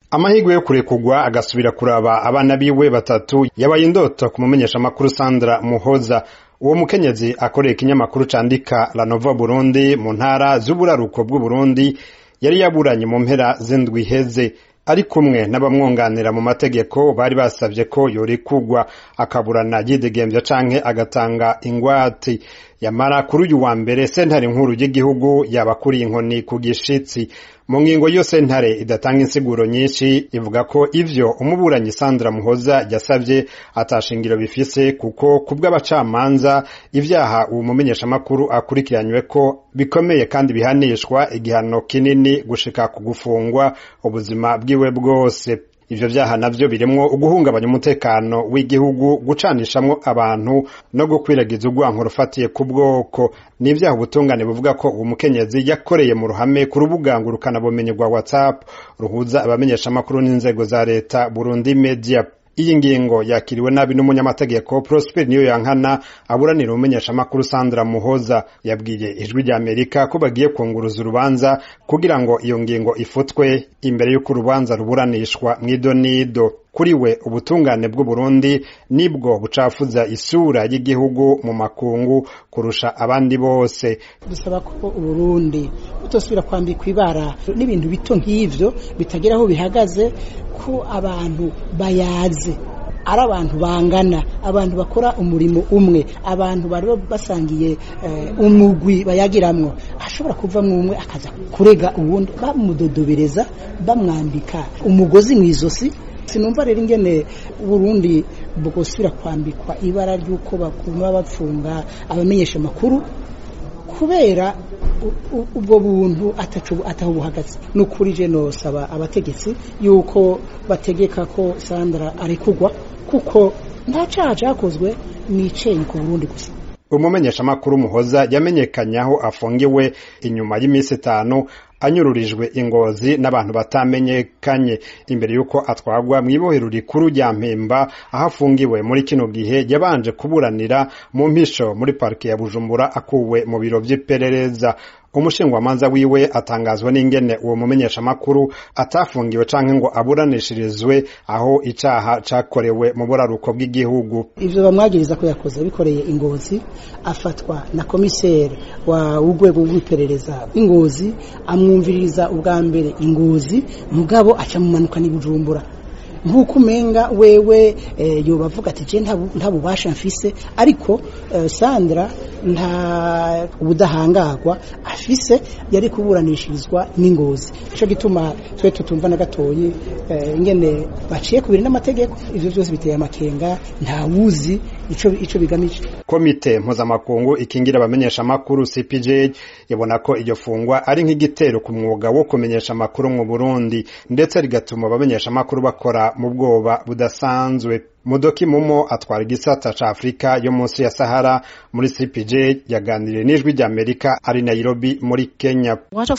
amahirwe yo kurekurwa agasubira kuraba abana biwe batatu yabaye indoto ku mumenyeshamakuru Sandra Muhoza uwo mukenyezi akorera ikinyamakuru candika La Nova Burundi mu ntara z'uburaruko bw'Uburundi yari yaburanye mu mpera z'indwi iheze ari kumwe n'abamwunganira mu mategeko bari basavye ko yorekurwa akaburana yidegemvya canke agatanga ingwati yamara kuri uyu wa mbere sentare nkuru y'igihugu yabakuriye inkoni ku gishitsi mu ngingo yo sentare idatanga insiguro nyinshi ivuga ko ivyo umuburanyi Sandra Muhoza yasavye atashingiro bifise kuko kubw'abacamanza ivyaha uwo mumenyeshamakuru akurikiranywe ko bikomeye kandi bihanishwa igihano kinini gushika ku gufungwa ubuzima bwiwe bwose ivyo vyaha navyo birimwo uguhungabanya umutekano w'igihugu gucanishamwo abantu no gukwiragiza urwanko rufatiye ku bwoko ni ivyaha ubutungane buvuga ko uwo mukenyezi yakoreye mu ruhame ku rubuga ngurukanabumenyi rwa whatsapp ruhuza abamenyeshamakuru n'inzego za leta burundi media iyi ngingo yakiriwe nabi n'umunyamategeko Prosper niyo yankana aburanira umumenyeshamakuru Sandra Muhoza yabwiye ijwi rya Amerika ko bagiye kunguruza urubanza kugira ngo iyo ngingo ifutwe imbere y'uko urubanza ruburanishwa mw'idonido kuri we ubutungane bw'u Burundi nibwo bucafuza isura y'igihugu mu makungu kurusha abandi bose dusaba ko Uburundi butosubira kwambikwa ibara n'ibintu bito nk'ivyo bitagira aho bihagaze ko abantu bayaze ari abantu bangana abantu bakora umurimo umwe abantu bari basangiye umugwi bayagiramwo ashobora kuvamwo umwe akaza kurega uwundi bamudodobereza bamwambika umugozi mu izosi sinumva rero ingene Burundi bwosubira kwambikwa ibara ry'uko bakuma bapfunga abamenyesha amakuru kubera ubwo buntu ataho buhagaze ni ukuri je nosaba abategetsi yuko bategeka ko Sandra arekugwa kuko nta caha cakozwe niceyi ku Burundi gusa umumenyeshamakuru muhoza yamenyekanye aho afungiwe inyuma y'iminsi itanu anyururijwe ingozi n'abantu batamenyekanye imbere y'uko atwagwa mu ibohero rikuru rya mpemba aho afungiwe muri kino gihe yabanje kuburanira mu mpisho muri parike ya bujumbura akuwe mu biro vy'iperereza umushingwamanza wiwe atangazwa n'ingene uwo mumenyeshamakuru atafungiwe canke ngo aburanishirizwe aho icaha cakorewe mu buraruko bw'igihugu ivyo bamwagiriza ko yakoze bikoreye ingozi afatwa na komiseri wa w'urwego rw'iperereza ingozi amwumviririza ubwa mbere ingozi mugabo aca mumanuka ni bujumbura nk'uko umenga wewe yoba avuga ati je nta bubasha mfise ariko Sandra nta ubudahangagwa afise yari kuburanishirizwa n'ingozi ico gituma twe tutumva na gatoyi ingene baciye kubiri n'amategeko ivyo byose biteye amakenga nta wuzi ico ico bigamije komite mpuzamakungu ikingira abamenyesha amakuru CPJ ibona ko iryo fungwa ari nk'igitero ku mwuga wo kumenyesha amakuru mu Burundi ndetse rigatuma abamenyesha amakuru bakora mu bwoba budasanzwe Mudoki Mumo atwara igisata ca Afrika yo munsi ya Sahara muri CPJ yaganiriye n'ijwi rya Amerika ari Nairobi muri Kenya.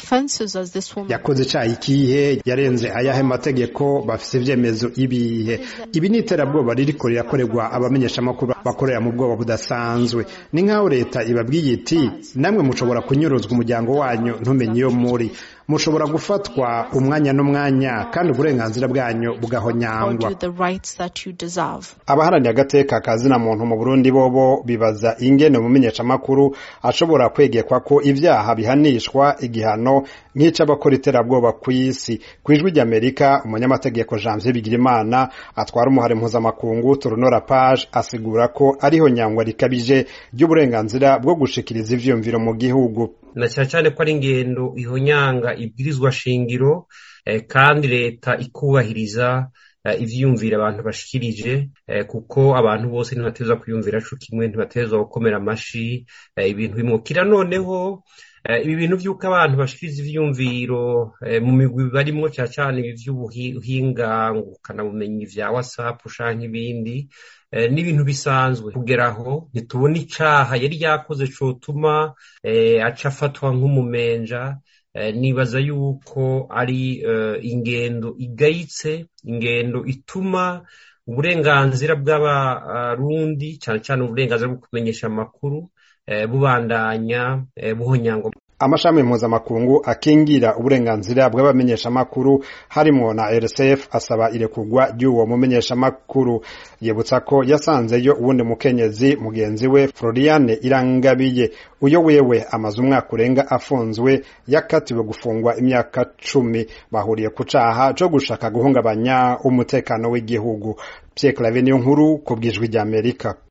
Yakoze ca ikihe yarenze ayahe mategeko bafise ivyemezo ibihe. Ibi ni iterabwoba ririko rirakorerwa abamenyesha amakuru bakorera mu bwoba budasanzwe. Ni nk'aho leta ibabwiye iti namwe mushobora kunyuruzwa umuryango wanyu ntumenye iyo muri mushobora gufatwa umwanya n'umwanya kandi uburenganzira bwanyu bugahonyangwa abaharaniye agateka kazina muntu mu Burundi bobo bibaza ingene umumenyeshamakuru ashobora kwegekwa ko ivyaha bihanishwa igihano nk'ic'abakora iterabwoba kw'isi kw'ijwi ry'Amerika umunyamategeko Janvier Bigirimana atwara umuhare mpuzamakungu Turunora Page asigura ko ariho nyangwa rikabije ry'uburenganzira bwo gushikiriza ivyiyumviro mu gihugu na cyane cyane ko ari ingendo ihonyanga ibwirizwa shingiro kandi leta ikubahiriza ivyiyumvira abantu bashikirije kuko abantu bose ntibatezwa kwiyumvira co kimwe ntibatezwa gukomera amashi ibintu bimukira noneho ibi bintu vy'uko abantu bashikiriza ivyiyumviro mu migwi barimwo cyane cyane ibi vy'ubuhinga ngukanabumenyi vya whatsapp canke ibindi n'ibintu bisanzwe kugeraho ntitubona icaha yari yakoze cotuma aca afatwa nk'umumenja nibaza yuko ari ingendo igayitse ingendo ituma uburenganzira bw'abarundi cyane cyane uburenganzira bwo kumenyesha amakuru bubandanya buhonyangwa amashami mpuzamakungu akingira uburenganzira bw'abamenyeshamakuru harimwo na RSF asaba irekurwa ry'uwo mumenyeshamakuru yibutsa ko yasanzeyo uwundi mukenyezi mugenzi we Floriane Irangabiye uyo wewe amaze umwaka urenga afunzwe yakatiwe gufungwa imyaka cumi bahuriye ku caha co gushaka guhungabanya umutekano w'igihugu Pierre Claver niyo nkuru ku bwijwi ry'Amerika